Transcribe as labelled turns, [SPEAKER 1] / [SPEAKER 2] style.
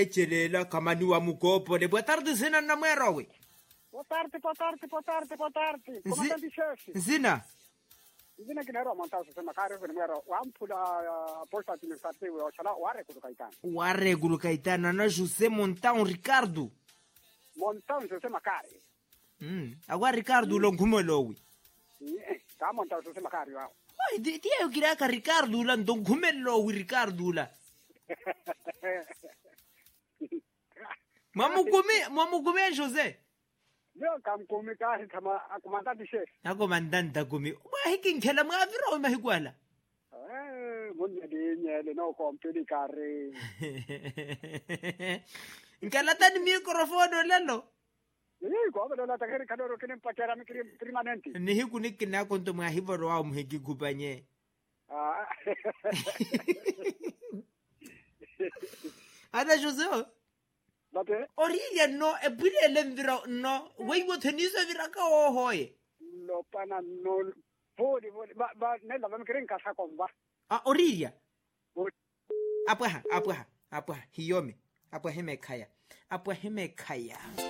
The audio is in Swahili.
[SPEAKER 1] echelela kamani wa mukopo le boa tarde sena nna moero we
[SPEAKER 2] Boa tarde, boa tarde, boa tarde, boa tarde. Comandante chefe.
[SPEAKER 1] nsina
[SPEAKER 2] Ndine kinero montazo sema kare kwenye mwero. Wampula uh, posta administrative wa chala ware kutoka itani.
[SPEAKER 1] wa regulo kaitana na josé montão ricardo
[SPEAKER 2] Montazo sema kare.
[SPEAKER 1] mm. agwa ricardo ulo nkhumolowi
[SPEAKER 2] Ta montazo sema kare wao.
[SPEAKER 1] Ai, di- tiyeyo kiraka ricardo ula ndo nkhumellowi ricardo ula mwamukumi mwamukumi josé
[SPEAKER 2] Leo kamkumi kahi kama comandante chefe.
[SPEAKER 1] akomandanta kumi mwahikinkhela mwavirawi mahikwala
[SPEAKER 2] Eh, munye dinye no kompili kare.
[SPEAKER 1] nkalatani microfono lelo
[SPEAKER 2] Eh, kwa bado la takeri kadoro kini mpakera mikiri permanente.
[SPEAKER 1] nihiku nikinakonto mwahivoro wao muhikikupanye
[SPEAKER 2] Ah.
[SPEAKER 1] ada josé
[SPEAKER 2] Bate
[SPEAKER 1] orilia no epwilele mvira no weiwotheniso vira ka ohoye
[SPEAKER 2] lo pana no podi podi ba ba nela ba mikiri nkasa komba.
[SPEAKER 1] a orilia
[SPEAKER 2] Podi.
[SPEAKER 1] apwaha apwaha apwaha hiyome apwa himekhaya apwa himekhaya